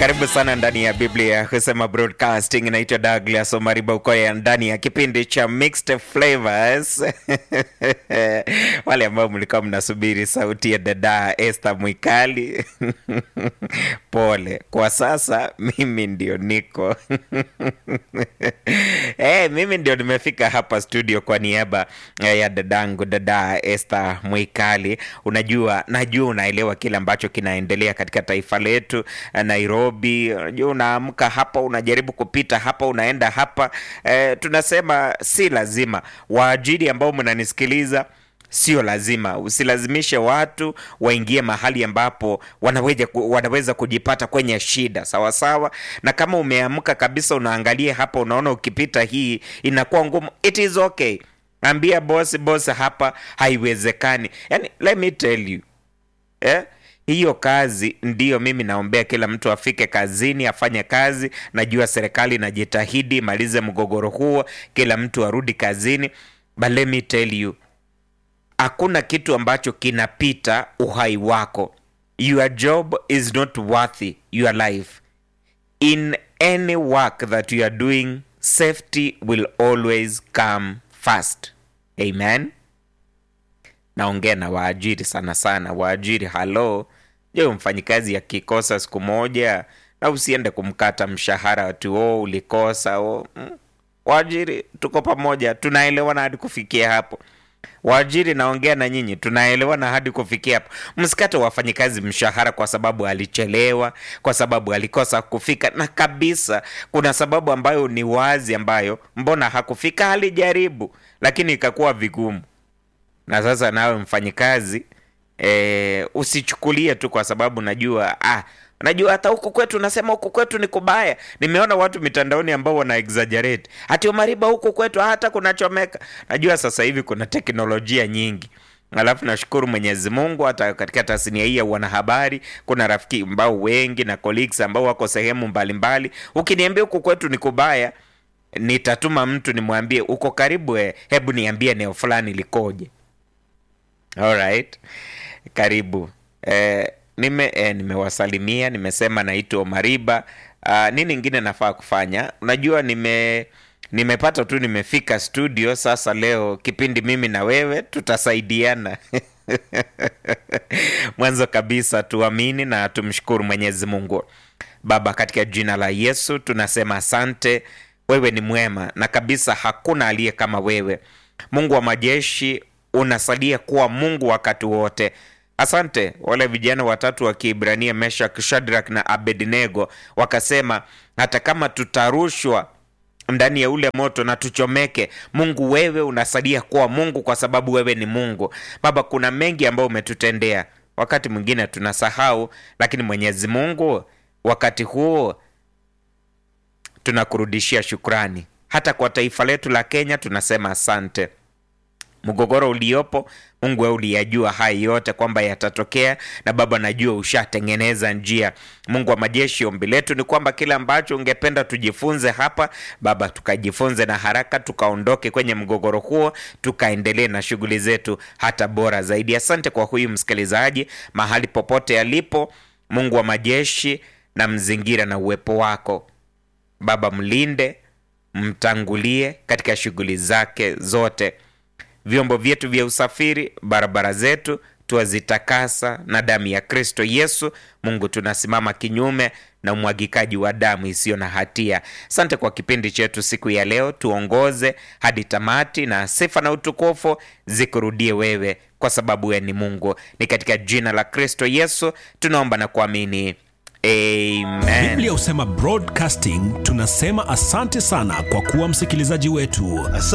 Karibu sana ndani ya Biblia husema broadcasting. Inaitwa Douglas Omariba Ukoya ndani ya kipindi cha Mixed Flavors. Wale ambao mlikuwa mnasubiri sauti ya dada Esther Mwikali pole, kwa sasa mimi ndio niko hey, mimi ndio nimefika hapa studio kwa niaba ya dadangu dada Esther Mwikali. Unajua, najua unaelewa kile ambacho kinaendelea katika taifa letu Nairobi. Unajua, unaamka hapa unajaribu kupita hapa unaenda hapa e, tunasema si lazima. Waajiri ambao mnanisikiliza Sio lazima, usilazimishe watu waingie mahali ambapo wanaweza, wanaweza kujipata kwenye shida sawa sawa. Na kama umeamka kabisa, unaangalia hapa, unaona ukipita hii inakuwa ngumu, it is okay, ambia boss, boss, hapa haiwezekani. Yani, let me tell you eh? Hiyo kazi ndiyo mimi naombea kila mtu afike kazini afanye kazi. Najua serikali inajitahidi malize mgogoro huo, kila mtu arudi kazini, but let me tell you hakuna kitu ambacho kinapita uhai wako. Your job is not worthy your life. In any work that you are doing, safety will always come first. Amen. Naongea na waajiri sana sana. Waajiri, halo, je, mfanyikazi akikosa siku moja, na usiende kumkata mshahara ati oh, ulikosa oh. Mm. Waajiri, tuko pamoja, tunaelewana hadi kufikia hapo. Waajiri, naongea na nyinyi, tunaelewana hadi kufikia hapo. Msikate wafanyikazi mshahara kwa sababu alichelewa, kwa sababu alikosa kufika, na kabisa kuna sababu ambayo ni wazi, ambayo mbona hakufika, alijaribu lakini ikakuwa vigumu. Na sasa nawe mfanyikazi e, usichukulie tu kwa sababu najua ah, najua hata huku kwetu nasema huku kwetu ni kubaya. Nimeona watu mitandaoni ambao wana exaggerate ati Omariba, huku kwetu hata kunachomeka. Najua sasa hivi kuna teknolojia nyingi, alafu nashukuru Mwenyezi Mungu, hata katika tasnia hii ya wanahabari kuna rafiki ambao wengi na colleagues ambao wako sehemu mbalimbali. Ukiniambia huku kwetu ni kubaya, nitatuma mtu nimwambie uko karibu, eh, hebu niambie eneo fulani likoje. Alright, karibu eh, nime eh, nimewasalimia, nimesema naitwa Omariba. Uh, nini ingine nafaa kufanya? Unajua nime nimepata tu nimefika studio sasa. Leo kipindi mimi na wewe tutasaidiana mwanzo kabisa tuamini na tumshukuru Mwenyezi Mungu. Baba, katika jina la Yesu tunasema asante. Wewe ni mwema na kabisa hakuna aliye kama wewe. Mungu wa majeshi, unasalia kuwa Mungu wakati wote. Asante. Wale vijana watatu wa Kiebrania, Meshak, Shadrach na Abednego, wakasema hata kama tutarushwa ndani ya ule moto na tuchomeke, Mungu wewe unasalia kuwa Mungu kwa sababu wewe ni Mungu. Baba, kuna mengi ambayo umetutendea, wakati mwingine tunasahau, lakini Mwenyezi Mungu, wakati huo tunakurudishia shukrani. Hata kwa taifa letu la Kenya tunasema asante. Mgogoro uliopo Mungu wewe uliyajua haya yote kwamba yatatokea, na Baba najua ushatengeneza njia. Mungu wa majeshi, ombi letu ni kwamba kile ambacho ungependa tujifunze hapa Baba, tukajifunze na haraka, tukaondoke kwenye mgogoro huo, tukaendelee na shughuli zetu hata bora zaidi. Asante kwa huyu msikilizaji mahali popote alipo, Mungu wa majeshi, na mzingira na uwepo wako Baba, mlinde, mtangulie katika shughuli zake zote vyombo vyetu vya usafiri, barabara zetu tuwazitakasa na damu ya Kristo Yesu. Mungu, tunasimama kinyume na umwagikaji wa damu isiyo na hatia. Asante kwa kipindi chetu siku ya leo, tuongoze hadi tamati, na sifa na utukufu zikurudie wewe, kwa sababu wewe ni Mungu. Ni katika jina la Kristo Yesu tunaomba na kuamini. Amen. Biblia husema broadcasting, tunasema asante sana kwa kuwa msikilizaji wetu.